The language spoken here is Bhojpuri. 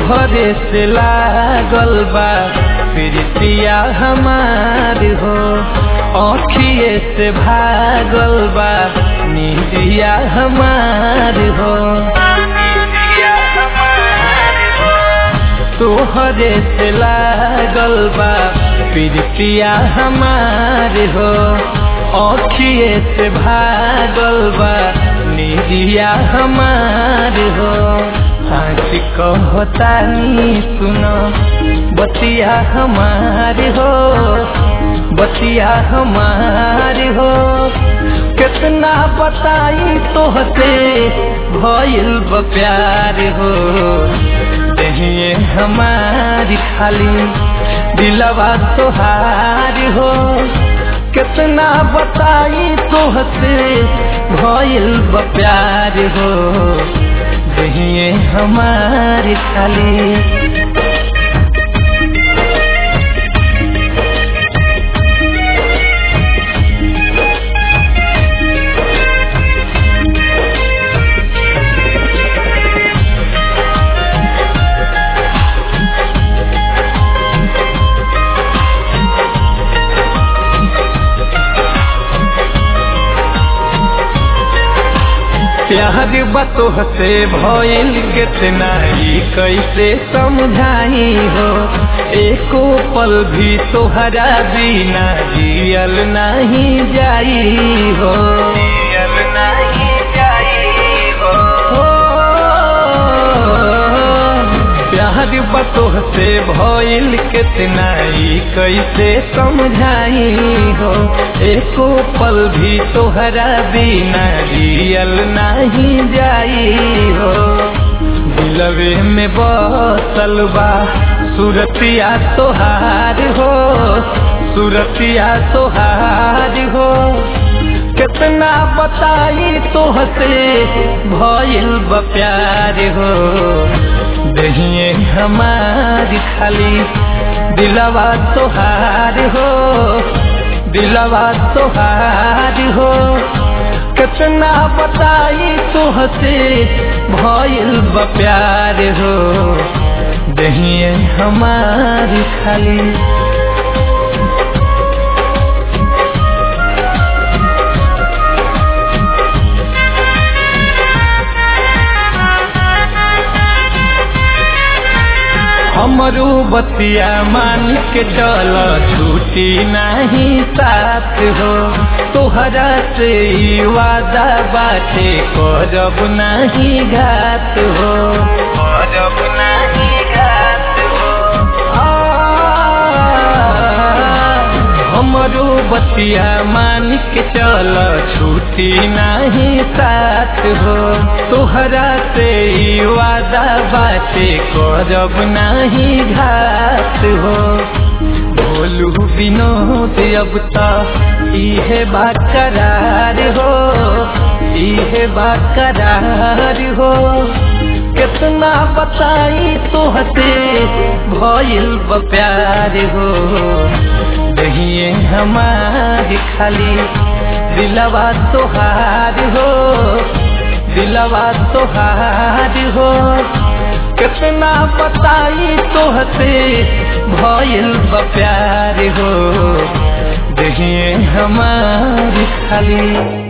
तोहरे से लागल बा प्रीतिया हमार हो अखिए से भागल बा निदिया हमार हो तोहरे से लागल बा प्रीतिया हमार हो अखिए से भागल बा निदिया हमार हो हंस कहतानी सुनो बतिया हमार हो बतिया हमार हो कितना बताई तोहते भइल ब प्यार हो दहिए हमारी खाली दिलवा तोहार हो कितना बताई तोहते भइल ब प्यार हो दहिए हमारी खाली प्यार बतोह से भइल कितना ही कैसे समझाई हो एको पल भी तोहरा बिना जियल नहीं जाई हो जियल नहीं जाई हो प्यार बतोह से भइल कितना ही कैसे समझाई हो एको पल भी तोहरा बिना जियल नहीं जाई हो दिलवे में बसल बा सुरतिया तोहार हो सुरतिया तोहार हो कितना बताई तोहसे भइल ब प्यार हो दहिए हमारी खाली दिलवा तोहार हो दिलवा तोहार हो कितना बताई तोहसे भइल ब प्यार हो दहिए हमारी खाली हमरू बतिया मान के चल छूटी नहीं साथ हो तोहरा से ई वादा बाटे करब नहीं घात हो करब नहीं घात हो हमरू बतिया मान के चल छूटी नहीं साथ हो तोहरा से ई वादा बाटे करब नहीं घात हो बोलू विनोद अब तक इहे बात करार हो इहे बात करार हो कितना बताई तोहते भइल ब प्यार हो दहिए हमारी खाली दिलवा तोहार हो दिलवा तोहार हो कितना बताई तोहते भइल ब प्यार हो दहिए हमारी खाली